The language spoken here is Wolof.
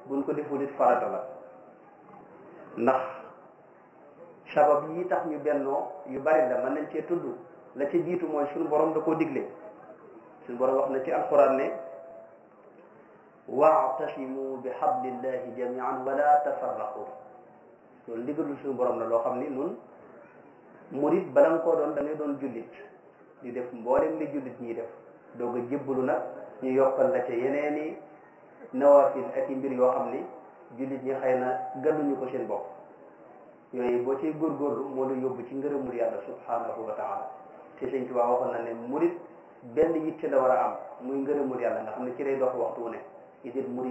buñ ko deful it farata la ndax sabab yi tax ñu bennoo yu bari la mën nañ cee tudd la ci jiitu mooy suñu borom da koo digle suñu borom wax na ci alquran ne waatasimu bi hablillahi jamian wala tafarraqu loolu ndigalul suñu borom la loo xam ni nun murit bala nga koo doon da ngay doon jullit di def mboolem li jullit ñiy def doog a jébbalu nag ñu yokkal la ca yeneeni nawafil ak i mbir yoo xam ni jullit ñi xëy na gàlluñu ko seen bopp yooyu boo ciy góorgóorlu moo la yóbbu ci ngërëmul yàlla subhanahu wa taala te sëñ Tuubaa waxoon na ne murit benn yitte la war a am muy ngërëmul yàlla nga xam ne ci lay dox waxtu wu ne idil murit